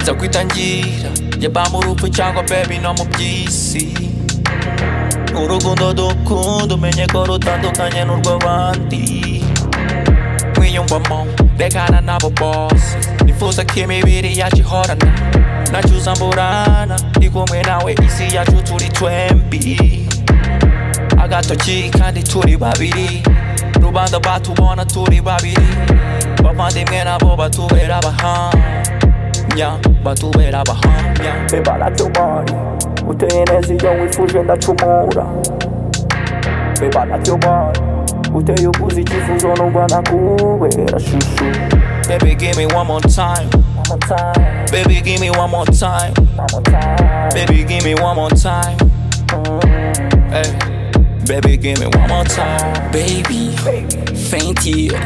za kwitangira yabamba urupfu cyangwa bebi no mu by'isi urukundo dukunda umenye ko rutandukanye n'urw'abandi wiyumvamo rekana nabo bose nifuza ko imibiri yacu ihorana nacyuza mburana ndi kumwe nawe isi yacu turi twembi agatoki kandi turi babiri rubanda batubona turi babiri bavandimwe nabo batubera abahamya batubera abahamya bebaratubonye uteye neza iyo wifuje ndacumura bebaratubonye uteye ukuze icyifuzo n'ubwo nakubera shushu baby give me one more time Baby, give me one more time. Baby, give me one more time. Hey, baby, give me one more time. baby faint here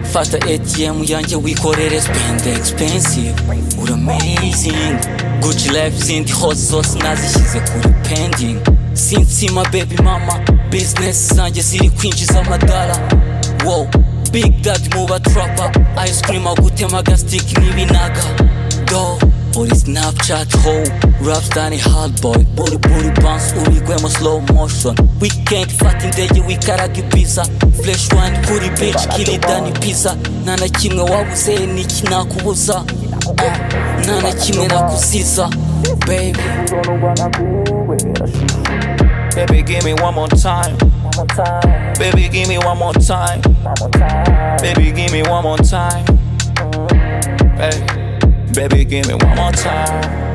fata atm yanjye wikorere spend expensive uri amazing gucci life zindi hose zose nazishyize kuri pending sinsima baby mama business zanjye ziri kwinjiza amadara wow big dad mu batrapa ice cream agutema gastik n'ibinaga do uri snapchat ho rapstar ni hard boy buri buri bounce urigwemo slow motion weekend fata indege wikaraga ibiza flesh wine kuri beach kirida ni pizza nta na kimwe wabuze niki nakubuza Ah, nta na kimwe nakuziza baby Icyifuzo n'ubwo nakubera shushu Baby, give me one more time. Baby, give me one more time. Baby, give me one more time. Hey, baby, give me one more time.